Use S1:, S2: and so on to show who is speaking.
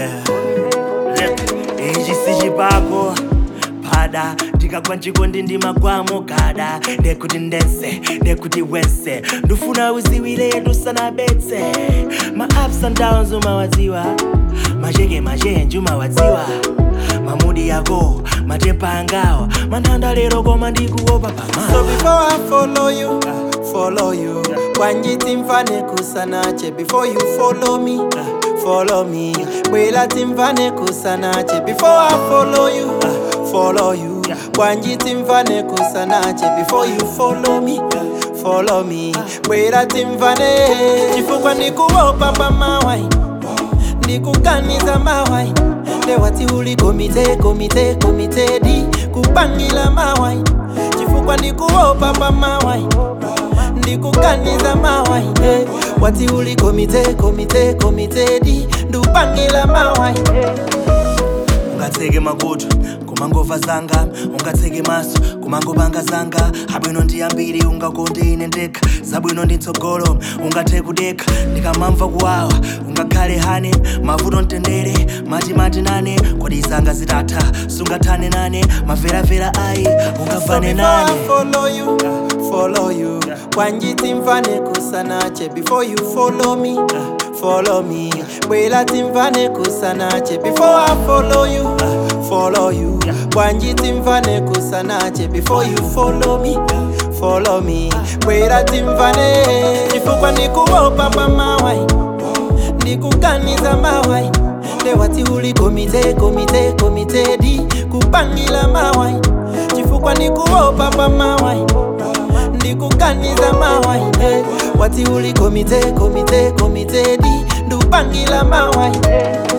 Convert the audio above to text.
S1: ichi sichipako pada ndikagwa nchikondi ndimagwamo gada ndekuti ndense ndekuti wense ndufuna uziwile tusanabetse ma ups and downs umawadziwa macheke machenji umawadziwa mamudi yako matempa angawa manthanda lero koma ndikuopa
S2: So
S1: pamawa
S2: before I follow you, follow you. Wanjiti mfane kusanache before you follow me, follow me. Bwela timfane kusanache before I follow you, follow you. Wanjiti mfane kusanache before you follow me, follow me. Bwela timfane chifukwa ndikuopa pamawai, ndikuganiza mawai. Lewati uli komite komite komite di kupangila mawai chifukwa ndikuopa pa mawai ndikuganiza mawai eh. wati uli komite komite komite di ndupangila mawai
S1: ungatseke makutu kumangova zanga ungatseke maso kumangopanga zanga abwino ndi ambiri ungakonde ine ndekha zabwino ndi mtsogolo ungathe kudekha ndikamamva kuwawa ungakhale hane mavuto mtendere matimati nane kodi zanga zitatha sungathane nane maveravera ayi ungavane
S2: Before I
S1: nane
S2: follow you, follow you. Wanjiti mfane kusanache before you follow me, follow me. Bwela timfane kusanache before I follow you, follow you. Wanjiti mfane kusanache before you follow me, follow me. Bwela timfane chifukwa ndikuopa pa mawai, ndikuganiza mawai. Lewati uli komite komite komite di kupangila mawai chifukwa ndikuopa pa mawai ndikuganiza mawai eh. wati uli komite komite komite di ndupangila mawai